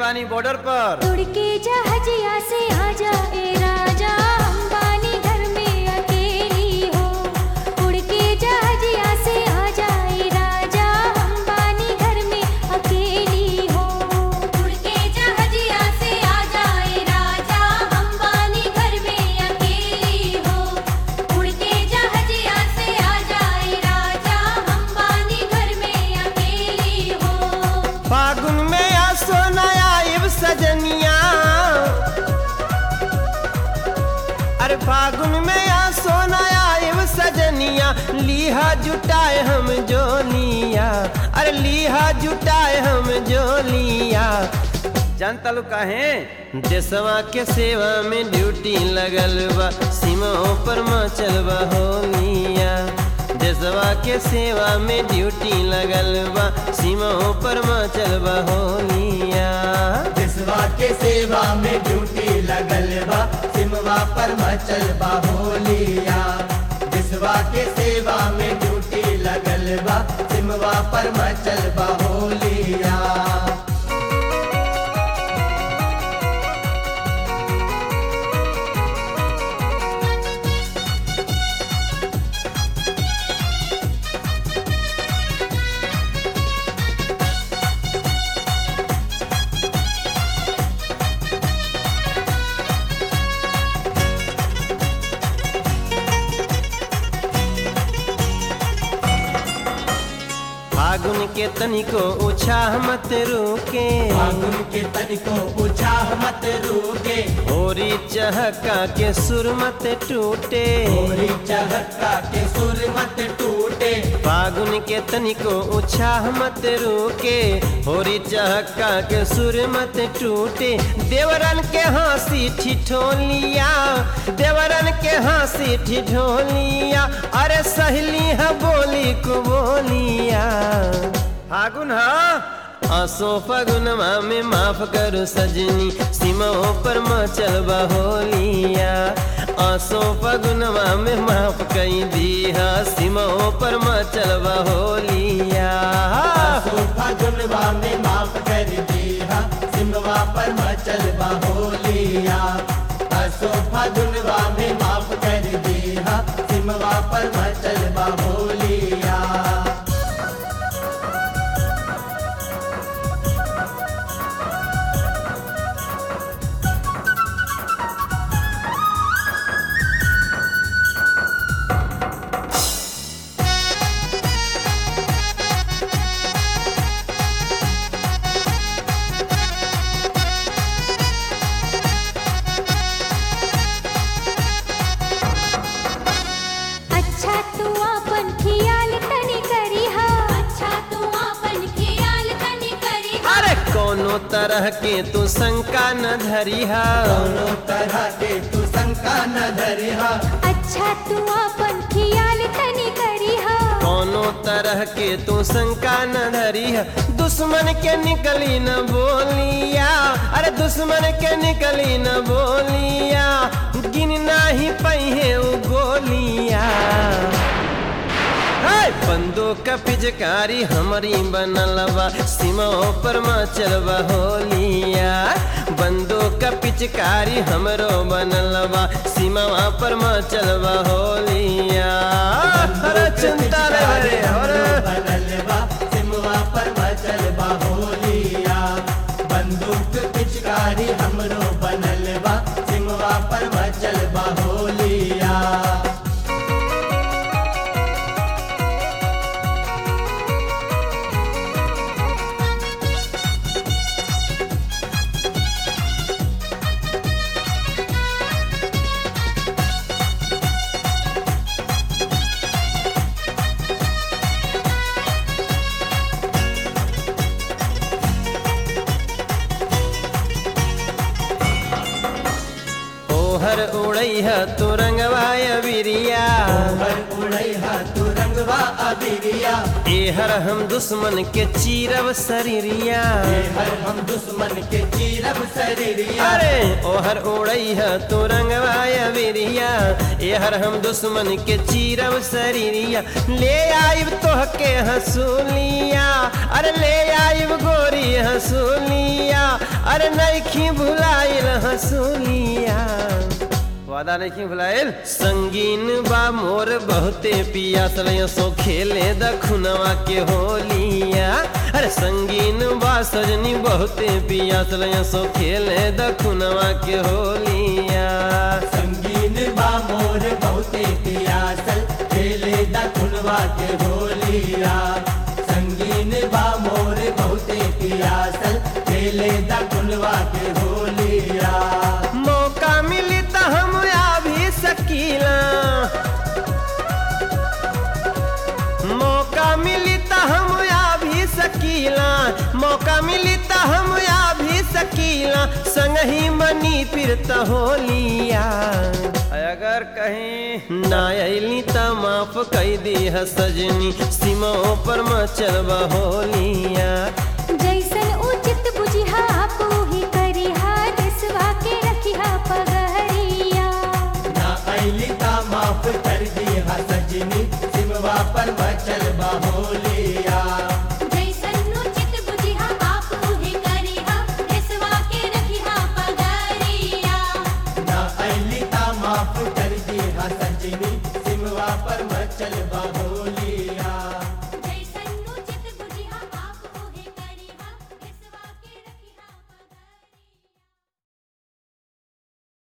बानी बॉर्डर पर उड़ के जहाजिया से आजा ए राजा अंबानी घर में अकेली हो उड़ के जहाजिया से आजा ए राजा अंबानी घर में अकेली हो उड़ के जहाजिया से आजा ए राजा अंबानी घर में अकेली हो उड़ के जहाजिया से आजा ए राजा अंबानी घर में अकेली हो फागुन में आ सोनाया इब सजनिया अरे फागुन में आ सोनाया इब सजनिया लीहा जुटाए हम जोलिया अरे लीहा जुटाए हम जोलिया जानता लो काहे देशवा के सेवा में ड्यूटी लगल बा सीमाओं पर मचल बा होलिया देशवा के सेवा में ड्यूटी लगल बा सीमाओं पर मचल बा होलिया जिसवा के सेवा में ड्यूटी लगल बा सिमवा पर मचल बा होलिया जिसवा के सेवा में ड्यूटी लगल बा सिमवा पर मचल बा होलिया फागुन के तनिको उछाह मत रुके फागुन के तनिको पूछा मत रुके होरी चहका के सुर मत टूटे होरी चहका के सुर मत टूटे फागुन के तनिको उछाह मत रुके होरी चहका के सुर मत टूटे देवरन के हंसी ठिठोलिया देवरन के हंसी ठिठोलिया अरे सहेली है बोली को बोलिया फागुन हा आसो फगुनमा में माफ करो सजनी सीमाओं पर मचल होलिया आसो फगुनमा में माफ कई दिया सीमाओं पर मचल होलिया आसो फागुनवा में माफ कर दिया सिमवा पर मचल बा होलिया आसो फागुनवा में माफ कर दिया सिमवा पर मचल बा होलिया अच्छा तू आपन खियाल तनी करी हा अच्छा तू आपन खियाल तनी करी हा अरे कोनो तरह के तू शंका न धरिहा दोनों तरह के तू शंका न धरिहा अच्छा तू आपन खियाल तनी करी हा कोनो तरह के तू शंका न धरिहा दुश्मन के निकली न बोलिया अरे दुश्मन के निकली न बोलिया गिन नाही पहिए उ गोलिया है बंदूक का पिचकारी हमारी बनल बा सीमाओं पर मचल बा होलिया बंदूक का पिचकारी हमरो बनल बा सीमावा पर मचल बा होलिया अरे चिंता रे रे अरे बनल बा सिमवा पर मचल बा होलिया बंदूक पिचकारी हमरो बनल बा सिमवा पर मचल बा होलिया ओहर उड़ई है तो रंगवाय बिरिया ओहर उड़ई हा तू रंगवा अबिरिया एहर हम दुश्मन के चीरब शरीरिया ये हर हम दुश्मन के चीरब शरीरिया अरे ओहर उड़ई है तो रंगवाय बिरिया एहर हम दुश्मन के चीरब शरीरिया ले आइब तोह के हसूलिया अरे ले आइब गोरी हसूलिया अरे नैखी भुलाइल हसूलिया वादा नहीं भुलाइल संगीन बा मोर बहुते पियासल सो खेले दखुनवा के होलिया अरे संगीन बा सजनी बहुते पियासल सो खेले दखुनवा के होलिया संगीन बा मोर बहुते पियासल खेले दखुनवा के होलिया संगीन बा मोर बहुते पियासल खेले दखुनवा के होलिया मौका मिली तो हम आ भी सकीला मौका मिली तो हम आ भी सकीला मौका मिली तो हम आ भी सकीला संग ही मनी फिर तो होलिया अगर कहीं ना अली तो माफ कई दी है सजनी सीमा पर मचलबा होलिया जैसन उचित बुझिहा पूही करिहा देसवा के रखिहा पगहरिया ना ऐली ता माफ कर दी हा सजनी सिमवा पर बचल होलिया जैसन उचित बुझिहा पूही करिहा देसवा के रखिहा पगहरिया ना ऐली ता माफ कर दी हा सजनी सिमवा पर बचल होलिया